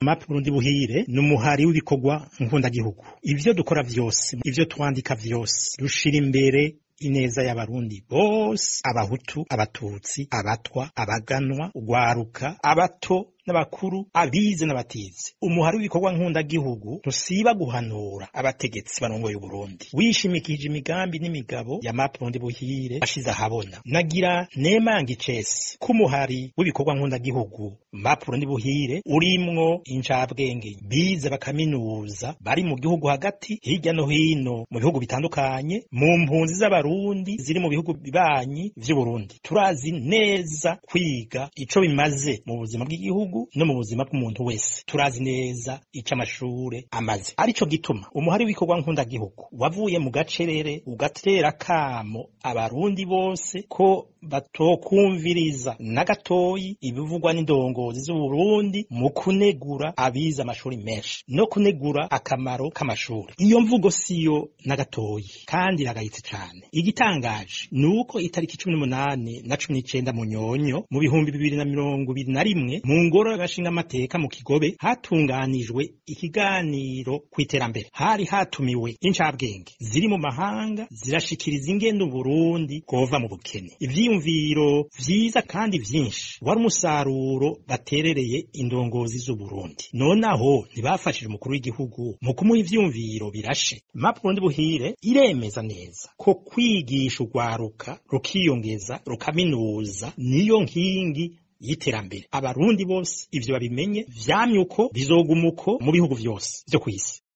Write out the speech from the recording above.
map Burundi buhire ni umuhari w'ibikorwa nkundagihugu ivyo dukora vyose ivyo twandika vyose dushira imbere ineza y'abarundi bose abahutu abatutsi abatwa abaganwa ugwaruka abato n'abakuru abize n'abatize umuhari w'ibikorwa nkundagihugu ntusiba guhanura abategetsi barongoye Uburundi wishimikije imigambi n'imigabo ya map Burundi buhire ashize ahabona nagira nemanga icese k'umuhari w'ibikorwa nkundagihugu map Burundi buhire urimwo incabwenge bize bakaminuza bari mu gihugu hagati hirya no hino mu bihugu bitandukanye mu mpunzi z'abarundi ziri mu bihugu bibanyi vy'Uburundi turazi neza kwiga ico bimaze mu buzima bw'igihugu no mu buzima bw'umuntu wese turazi neza ico amashure amaze arico gituma umuhari w'ikorwa nkundagihugu wavuye mu gacerere ugatera kamo abarundi bose ko batokumviriza na gatoyi ibivugwa n'indongozi z'Uburundi mu kunegura abize amashuri menshi no kunegura akamaro k'amashuri iyo mvugo siyo na gatoyi kandi iragayitse cane igitangaje ni uko itariki cumi n'umunani na cumi n'icenda mu nyonyo mu bihumbi bibiri na mirongo ibiri na rimwe mu ngoro y'agashingamateka mu kigobe hatunganijwe ikiganiro ku iterambere hari hatumiwe incabwenge ziri mu mahanga zirashikiriza ingendo Burundi bwova mu bukene ivyiyumviro vyiza kandi vyinshi wari umusaruro baterereye indongozi z'Uburundi nonaho ntibafashije umukuru w'igihugu mu kumuha ivyumviro birashe map Burundi buhire iremeza neza ko kwigisha urwaruka rukiyongeza rukaminuza niyo nkingi y'iterambere abarundi bose ivyo babimenye vyamye uko bizoguma uko mu bihugu vyose vyo kw'isi